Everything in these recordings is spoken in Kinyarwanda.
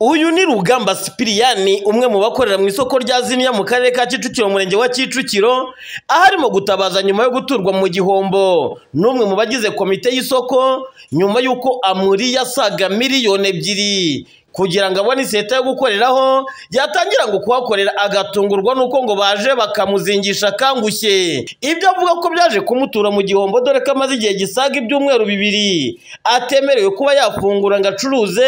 Uyu ni Rugamba Sipiriyani umwe mu bakorera mu isoko rya Ziniya mu karere ka Kicukiro umurenge wa Kicukiro aho arimo gutabaza nyuma yo guturwa mu gihombo n'umwe mu bagize komite y'isoko nyuma y'uko amuri yasaga miliyoni ebyiri kugira ngo abone iseta yo gukoreraho yatangira ngo kuhakorera agatungurwa nuko ngo baje bakamuzingisha akangushye ibyo avuga ko byaje kumutura mu gihombo dore ko amaze igihe gisaga ibyumweru bibiri atemerewe kuba yafungura ngo acuruze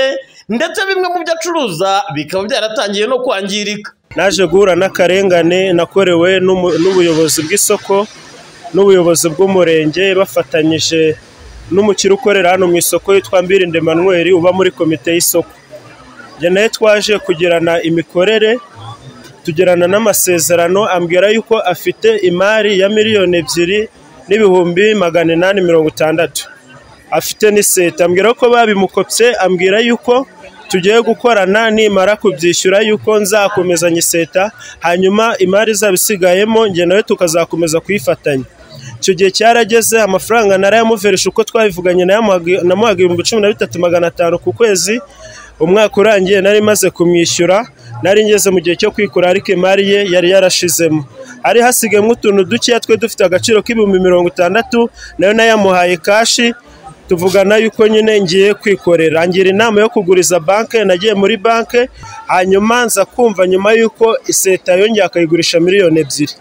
ndetse bimwe mu byo acuruza bikaba byaratangiye no kwangirika naje guhura n'akarengane nakorewe n'umu- n'ubuyobozi bw'isoko n'ubuyobozi bw'umurenge bafatanyije n'umukire ukorera hano mu isoko witwa Mbirinde Manuel uba muri komite y'isoko njye nawe twaje kugirana imikorere tugirana n'amasezerano ambwira yuko afite imari ya miliyoni ebyiri n'ibihumbi magana inani mirongo itandatu afite n'iseta ambwira ko babimukopye ambwira yuko tugiye gukorana nimara kubyishyura yuko nzakomezanya iseta hanyuma imari izaba isigayemo njye nawe tukazakomeza kuyifatanya icyo gihe cyarageze amafaranga narayamuverisha uko twabivuganye nayamuhaga- namuhaga ibihumbi cumi na bitatu magana atanu ku kwezi umwaka urangiye nari maze kumwishyura nari ngeze mu gihe cyo kwikura ariko imari ye yari yarashizemo hari hasigayemo utuntu dukeya twe dufite agaciro k'ibihumbi mirongo itandatu nayo nayamuhaye kashi tuvugana yuko nyine ngiye kwikorera ngira inama yo kuguriza banke nagiye muri banke hanyuma nza kumva nyuma y'uko iseta yongeye akayigurisha miliyoni ebyiri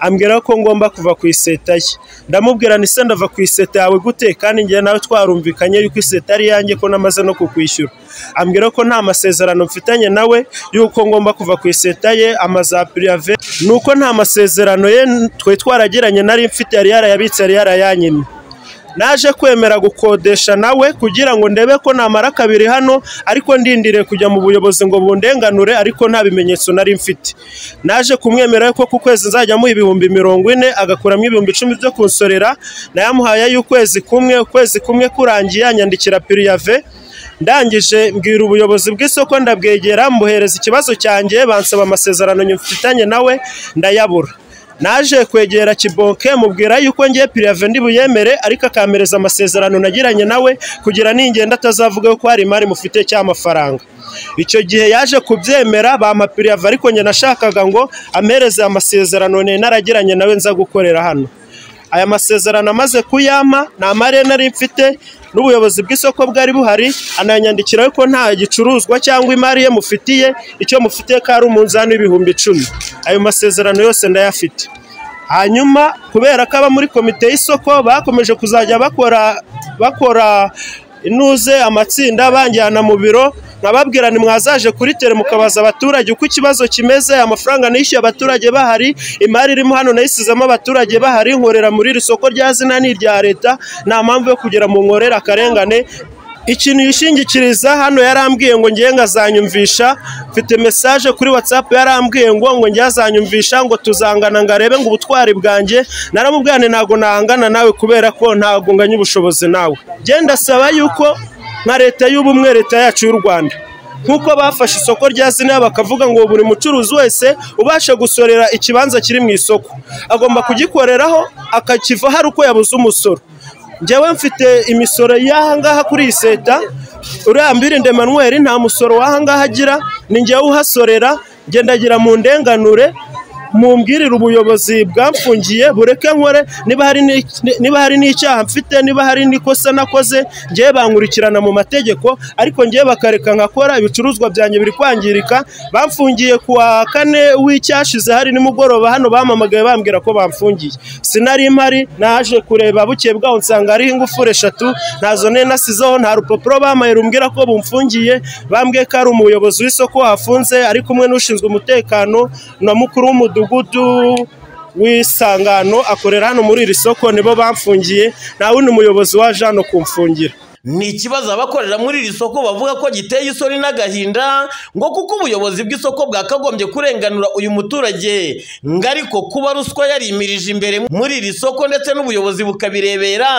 ambwira ko ngomba kuva ku iseta ye ndamubwira ni se ndava ku iseta yawe gute kandi njye nawe twarumvikanye yuko iseta ari yanjye ko namaze no kukwishyura ambwira ko nta masezerano mfitanye nawe yuko ngomba kuva ku iseta ye amaza pirive nuko nta masezerano ye twari twaragiranye nari mfite yari yarayabitse yari yarayanyimye naje kwemera gukodesha nawe kugira ngo ndebe ko namara kabiri hano ariko ndindiriye kujya mu buyobozi ngo bundenganure ariko nta bimenyetso nari mfite naje kumwemera ko ku kwezi nzajya amuha ibihumbi mirongo ine agakuramo ibihumbi icumi byo kunsorera nayamuhaye y'ukwezi kumwe ukwezi kumwe kurangiye anyandikira piriyave ndangije mbwira ubuyobozi bw'isoko ndabwegera mbuhereza ikibazo cyanjye bansaba amasezerano nyifitanye nawe ndayabura naje kwegera kibonke mubwira yuko ngiye pirive ndibuyemere ariko akampereza amasezerano nagiranye nawe kugira ningenda atazavuga ko hari imari mufite cy'amafaranga icyo gihe yaje kubyemera bampa pirive ariko njye nashakaga ngo ampereze amasezerano nari naragiranye nawe nza gukorera hano aya masezerano amaze kuyampa nta mariya nari mfite n'ubuyobozi bw'isoko bwari buhari ananyandikira ko nta gicuruzwa cyangwa imari ye mufitiye icyo mufitiye ko ari umunzani w'ibihumbi icumi ayo masezerano yose ndayafite hanyuma kubera ko aba muri komite y'isoko bakomeje kuzajya bakora bakora inuze amatsinda banjyana mu biro nkababwira ni mwazaje kuri tere mukabaza abaturage uko ikibazo kimeze amafaranga nishyuye abaturage bahari imari irimo hano nayisizemo abaturage bahari nkorera muri iri soko rya zina ni irya leta nta mpamvu yo kugira mu nkorere akarengane ikintu yishingikiriza hano yarambwiye ngo ngiye nkazanyumvisha mfite mesaje kuri watsapu yarambwiye ngo ngo ngiye azanyumvisha ngo tuzangana ngo arebe ngo ubutwari bwanjye naramubwirane ntabwo nahangana nawe kubera ko ntabwo nganya ubushobozi nawe genda saba yuko nka leta y'ubumwe leta yacu y'u rwanda nk'uko bafashe isoko rya zina bakavuga ngo buri mucuruzi wese ubasha gusorera ikibanza kiri mu isoko agomba kugikoreraho akakiva hari uko yabuze umusoro njyewe mfite imisoro y'ahangaha kuri iyi seta uriya mbirinde manuel nta musoro w'ahangaha agira ni njyewe uhasorera ngendagira mu ndenganure mumbwirire ubuyobozi bwamfungiye bureke nkore niba hari ni- niba hari n'icyaha mfite niba hari n'ikosa nakoze ngewe bankurikirana mu mategeko ariko ngewe bakareka nkakora ibicuruzwa byanjye biri kwangirika bamfungiye ku wa kane w'icyashize hari nimugoroba hano bampamagaye bambwira ko bamfungiye sinari impari naje kureba bukeye bwaho nsanga hariho ingufuri eshatu ntazo nari nasizeho nta rupapuro bamaye rumbwira ko bumfungiye bambwiye ko ari umuyobozi w'isoko wafunze ari kumwe n'ushinzwe umutekano na mukuru w'umudugudu w'isangano akorera hano muri iri soko nibo bamfungiye nta wundi muyobozi waje hano kumfungira ni ikibazo abakorera muri iri soko bavuga ko giteye isoni n'agahinda ngo kuko ubuyobozi bw'isoko bwakagombye kurenganura uyu muturage ngo ariko kuba ruswa yarimirije imbere muri iri soko ndetse n'ubuyobozi bukabirebera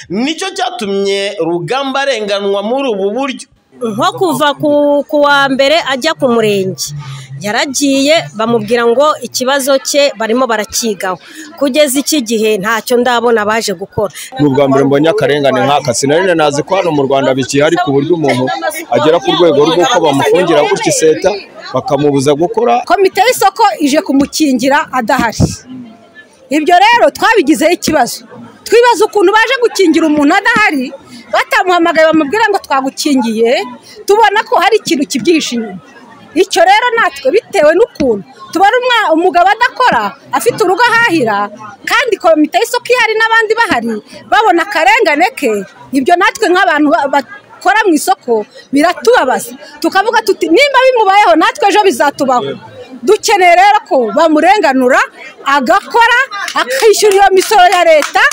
nicyo cyatumye rugamba arenganwa muri ubu buryo nko kuva ku, ku wa mbere ajya ku murenge yaragiye bamubwira ngo ikibazo cye barimo barakigaho kugeza iki gihe ntacyo ndabona baje gukora ni ubwa mbere mbonye akarengane nk'aka sinarinde nazi ko hano mu rwanda bikihari ku buryo umuntu agera ku rwego rw'uko bamufungira gutya iseta bakamubuza gukora komite y'isoko ije kumukingira adahari ibyo rero twabigizeho ikibazo twibaza ukuntu baje gukingira umuntu adahari batamuhamagaye bamubwira ngo twagukingiye tubona ko hari ikintu kibyihishe inyuma icyo rero natwe bitewe n'ukuntu tubona umugabo adakora afite urugo ahahira kandi komite y'isoko ihari n'abandi bahari babona akarengane ke ibyo natwe nk'abantu bakora mu isoko biratubabaza tukavuga tuti nimba bimubayeho natwe ejo bizatubaho dukeneye rero ko bamurenganura agakora akishyura iyo misoro ya leta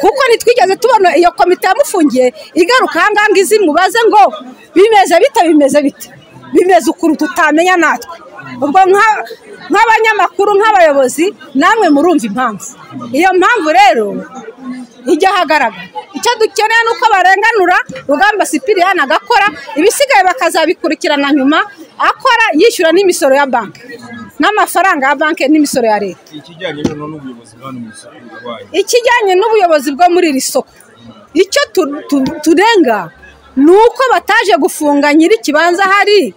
kuko ntitwigeze tubona iyo komite yamufungiye igaruka ahangaha ngizi mubaze ngo bimeze bite bimeze bite bimeze ukuntu tutamenya natwe ubwo nk'abanyamakuru nk'abayobozi namwe murumva impamvu iyo mpamvu rero ijya ahagaragara icyo dukeneye ni uko barenganura rugamba sipiriyani agakora ibisigaye bakazabikurikirana nyuma akora yishyura n'imisoro ya banki n'amafaranga ya banki n'imisoro ya leta ikijyanye n'ubuyobozi bwo muri iri soko icyo turenga ni uko bataje gufunga nyiri ikibanza ahari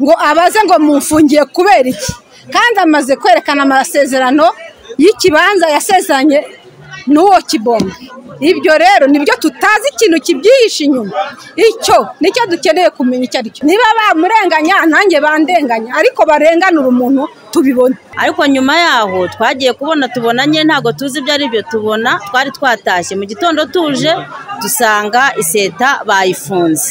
ngo abaze ngo mumfungiye kubera iki kandi amaze kwerekana amasezerano y'ikibanza yasezeranye n'uwo kibombe ibyo rero nibyo tutazi ikintu kibyihishe inyuma icyo nicyo dukeneye kumenya icyo ari cyo niba bamurenganya nanjye bandenganya ariko barenganura umuntu tubibona ariko nyuma yaho twagiye kubona tubonanye ntabwo tuzi ibyo ari byo tubona twari twatashye mu gitondo tuje dusanga iseta bayifunze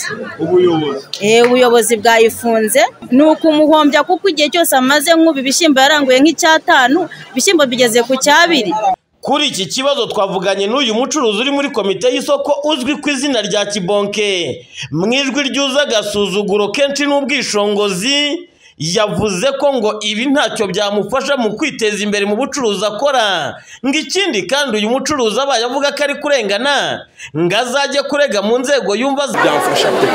ubuyobozi bwayifunze ni ukumuhombya kuko igihe cyose amaze nk'ubu ibishyimbo yaranguye nk'icyatanu ibishyimbo bigeze ku cyabiri kuri iki kibazo twavuganye n'uyu mucuruzi uri muri komite y'isoko uzwi ku izina rya kibonke mu ijwi ryuza agasuzuguro kenshi n'ubwishongozi yavuze ko ngo ibi ntacyo byamufasha mu kwiteza imbere mu bucuruzi akora ngo ikindi kandi uyu mucuruzi abaye avuga ko ari kurengana ngo azajye kurega mu nzego yumva byamfasha pe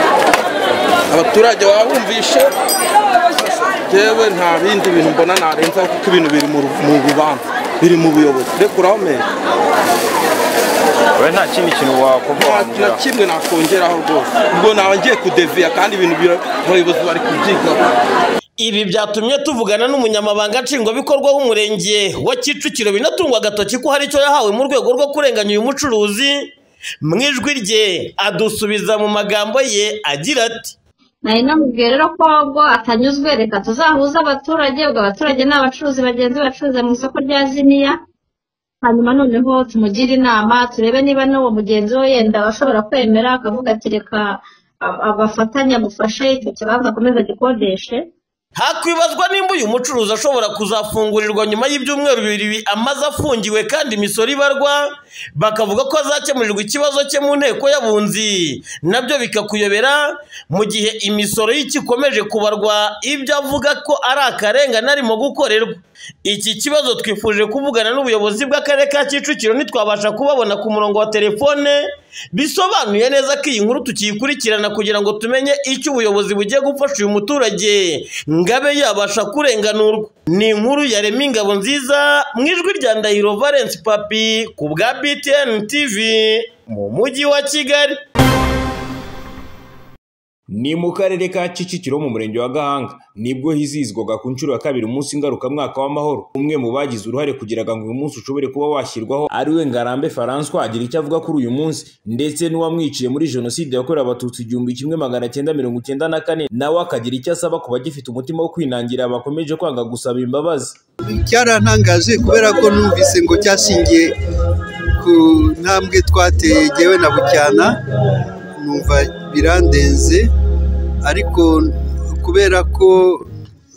abaturage babumvishe yewe nta bindi bintu mbona narenza kuko ibintu biri mu rubanza biri mu buyobozi rekura aho meza we nta kindi kintu wakumva na wamubwira kimwe nakongeraho rwose ubwo naba ngiye kudeviya kandi ibintu bira- abayobozi bari kubyigaho Ibi byatumye tuvugana n'umunyamabanga nshingwabikorwa w'umurenge wa Kicukiro binatungwa agatoki ko hari icyo yahawe mu rwego rwo kurenganya uyu mucuruzi mu ijwi rye adusubiza mu magambo ye agira ati nari namubwiye rero ko ahubwo atanyuzwe reka tuzahuze abaturage ubwo abaturage ni abacuruzi bagenzi bacuruza mu isoko rya ziniya hanyuma noneho tumugire inama turebe niba n'uwo mugenzi we yenda ashobora kwemera akavuga ati reka a- abafatanye amufashe icyo kibanza akomeze agikodeshe hakwibazwa nimba uyu mucuruzi ashobora kuzafungurirwa nyuma y'ibyumweru bibiri amaze afungiwe kandi imisoro ibarwa bakavuga ko azakemurirwa ikibazo cye mu nteko y'abunzi nabyo bikakuyobera mu gihe imisoro y'ikikomeje kubarwa ibyo avuga ko ari akarengane arimo gukorerwa iki kibazo twifuje kuvugana n'ubuyobozi bw'akarere ka Kicukiro ntitwabasha kubabona ku murongo wa telefone bisobanuye neza ko iyi nkuru tukiyikurikirana kugira ngo tumenye icyo ubuyobozi bugiye gufasha uyu muturage ngo abe yabasha kurenganurwa ni inkuru ya Remy Ingabo nziza mu ijwi rya Ndahiro Valence Papi ku bwa BTN TV mu mujyi wa Kigali Ni mu karere ka Kicukiro mu murenge wa Gahanga nibwo hizihizwaga ku nshuro ya kabiri umunsi ngarukamwaka w'amahoro umwe mu bagize uruhare kugira ngo uyu munsi ushobore kuba washyirwaho ari we Ngarambe François agira icyo avuga kuri uyu munsi ndetse n'uwamwiciye muri jenoside yakorewe abatutsi igihumbi kimwe magana cyenda mirongo icyenda na kane nawe akagira icyo asaba ku bagifite umutima wo kwinangira bakomeje kwanga gusaba imbabazi cyarantangaje kubera ko numvise ngo cyashingiye ku ntambwe twateye jyewe na bucyana numva birandenze ariko kubera ko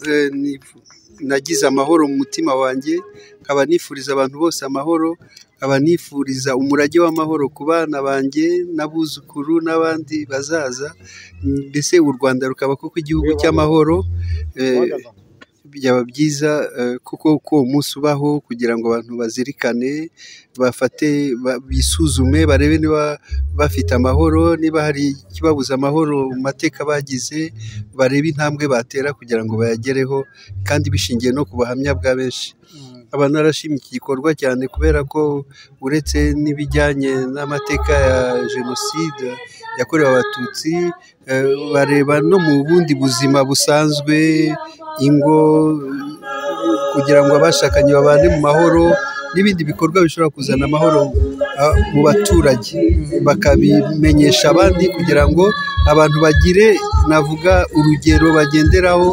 eh, nifu- nagize amahoro mu mutima wanjye nkaba nifuriza abantu bose amahoro nkaba nifuriza umurage w'amahoro ku bana banjye n'abuzukuru n'abandi bazaza mbese u rwanda rukaba koko igihugu cy'amahoro eh, byaba byiza eh, kuko ko uwo munsi ubaho kugira ngo abantu bazirikane bafate ba- bisuzume barebe niba bafite amahoro niba hari ikibabuza amahoro mu mateka bagize barebe intambwe batera kugira ngo bayagereho kandi bishingiye no ku buhamya bwa benshi aba narashimye iki gikorwa cyane kubera ko uretse n'ibijyanye n'amateka ya jenoside yakorewe abatutsi eh, bareba no mu bundi buzima busanzwe ingo kugira ngo abashakanye babane mu mahoro n'ibindi bikorwa bishobora kuzana amahoro ah, mu baturage bakabimenyesha abandi kugira ngo abantu bagire navuga urugero bagenderaho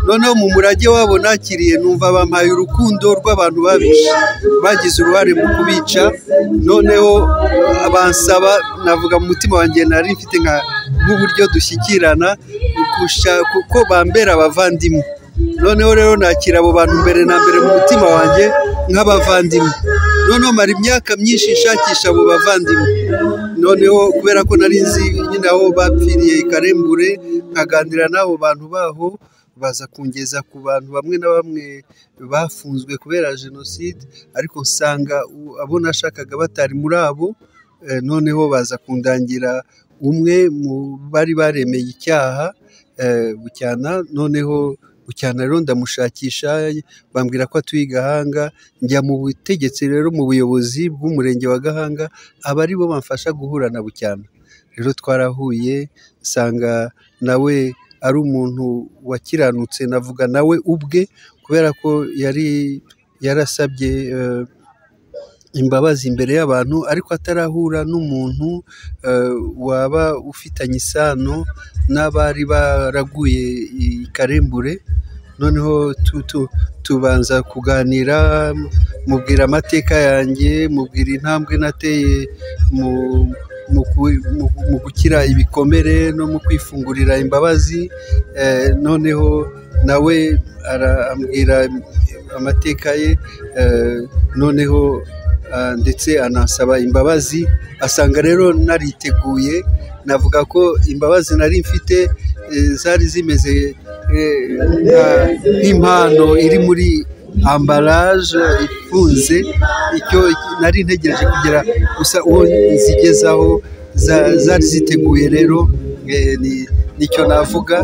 noneho mu murage wabo nakiriye numva bampaye urukundo rw'abantu babishe bagize uruhare mu kubica noneho bansaba navuga mu mutima wanjye nari mfite nka nk'uburyo dushyikirana kurusha- kuko bambera abavandimwe noneho rero nakira abo bantu mbere na mbere mu mutima wanjye nk'abavandimwe noneho mara imyaka myinshi nshakisha abo bavandimwe noneho kubera ko nari nzi nyine aho bapfiriye i karembure nkaganira n'abo bantu baho baza kungeza ku bantu bamwe na bamwe bafunzwe kubera jenoside ariko nsanga u- abo nashakaga batari muri abo eh, noneho baza kundangira umwe mu bari baremeye icyaha eh, bucyana noneho bucyana rero ndamushakisha bambwira ko atuye i gahanga njya mu butegetsi rero mu buyobozi bw'umurenge wa gahanga aba ari bo bamfasha guhura na bucyana rero twarahuye nsanga nawe ari umuntu wakiranutse navuga nawe ubwe kubera ko yari yarasabye eh, imbabazi imbere y'abantu ariko atarahura n'umuntu eh, waba ufitanye isano n'abari baraguye i karembure noneho tu- tu- tubanza kuganira mubwira amateka yanjye mubwira intambwe nateye mu mu ku- mu- mu gukira ibikomere no mu kwifungurira imbabazi eh, noneho nawe ara- ambwira amateka ye eh, noneho ah, ndetse anasaba imbabazi asanga rero nariteguye navuga ko imbabazi nari mfite eh, zari zimeze eh, nka- nk'impano iri muri ambaraje ifunze icyo nari ntegereje kugera gusa uwo nzigezaho za- zari ziteguye rero eh, ni- nicyo navuga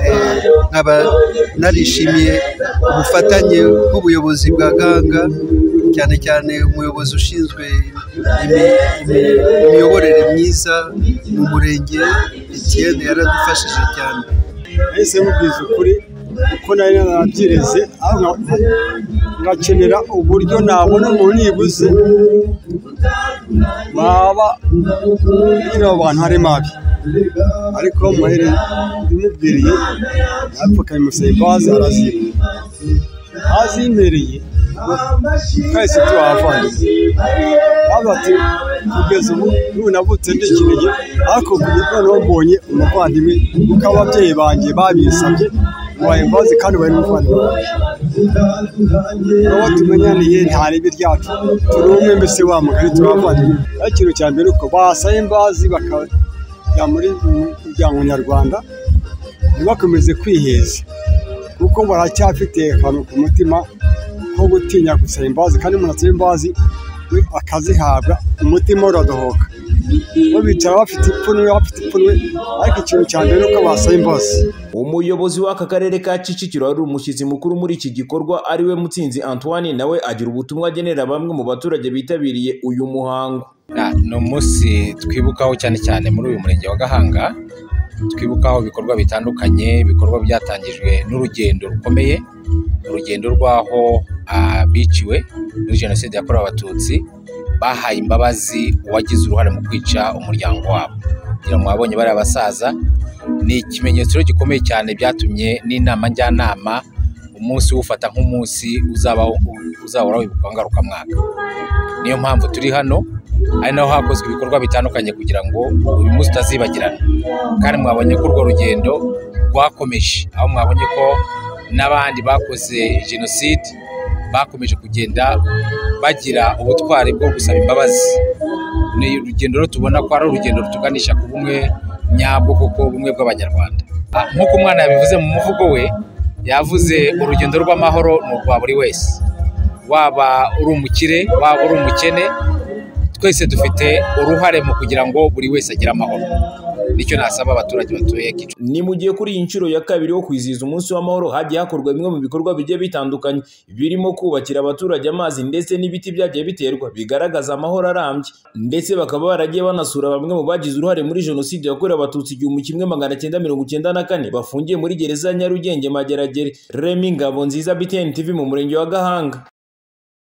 eh, nkaba narishimiye ubufatanye bw'ubuyobozi bwa gahanga cyane cyane umuyobozi ushinzwe imi- imi- imiyoborere myiza mu murenge etiyene yaradufashije cyane nahise mubwiza ukuri kuko nari narabyireze ahubwo ngakenera uburyo nabona ngo nibuze baba nyine abo bantu ari mabi ariko muhere ndimubwiriye apfukamusaba imbabazi araziba azimpereye twese tuhavanye bavuga ati kugeza ubu n'ubu navutse ndikinege ariko kugeza noneho mbonye umuvandimwe kuko ababyeyi banjye babinsabye mubaye imbabazi kandi bari umuvandimwe wanjye abo tumenyaniye nta ribi ryacu turi umwe mbese wa mugari turi abavandimwe ariko ikintu cya mbere uko basaba imbabazi bakajya muri muryango nyarwanda ntibakomeze kwiheza kuko baracyafite akantu ku mutima ko gutinya gusaba imbabazi kandi umuntu asaba imbabazi we akazihabwa umutima uradohoka bo bicara bafite ipfunwe bafite ipfunwe ariko ikintu cya mbere ni uko basaba imbabazi umuyobozi w'aka karere ka kicukiro ari umushyitsi mukuru muri iki gikorwa ari we mutsinzi antoine nawe agira ubutumwa agenera bamwe mu baturage bitabiriye uyu muhango ni umunsi twibukaho cyane cyane muri uyu murenge wa gahanga twibukaho ibikorwa bitandukanye ibikorwa byatangijwe n'urugendo rukomeye urugendo rw'aho ah, biciwe muri jenoside yakorewe abatutsi bahaye imbabazi uwagize uruhare mu kwica umuryango wabo kugira ngo wabonye bariya basaza ni ikimenyetso rero gikomeye cyane byatumye n'inama njyanama umunsi uwufata nk'umunsi uzabaho uzahora wibuka ngarukamwaka niyo mpamvu turi hano ari naho hakozwe ibikorwa bitandukanye kugira ngo uyu munsi utazibagirana kandi mwabonye ko urwo rugendo rwakomeje aho mwabonye ko n'abandi bakoze jenoside bakomeje kugenda bagira ubutwari bwo gusaba imbabazi ni urugendo rero tubona ko ari urugendo rutuganisha ku bumwe nyabwo kuko ubumwe bw'abanyarwanda Ah, nk'uko umwana yabivuze mu muvugo we yavuze urugendo rw'amahoro ni urwa buri wese waba uri umukire waba uri umukene twese dufite uruhare mu kugira ngo buri wese agire amahoro nicyo nasaba abaturage batuye Kicukiro ni mu gihe kuri iyi nshuro ya kabiri wo kwizihiza umunsi w'amahoro hagiye hakorwa bimwe mu bikorwa bigiye bitandukanye birimo kubakira abaturage amazi ndetse n'ibiti byagiye biterwa bigaragaza amahoro arambye ndetse bakaba baragiye banasura bamwe mu bagize uruhare muri jenoside yakorewe abatutsi igihumbi kimwe magana cyenda mirongo icyenda na kane bafungiye muri gereza ya nyarugenge mageragere remi ngabo nziza btn tv mu murenge wa gahanga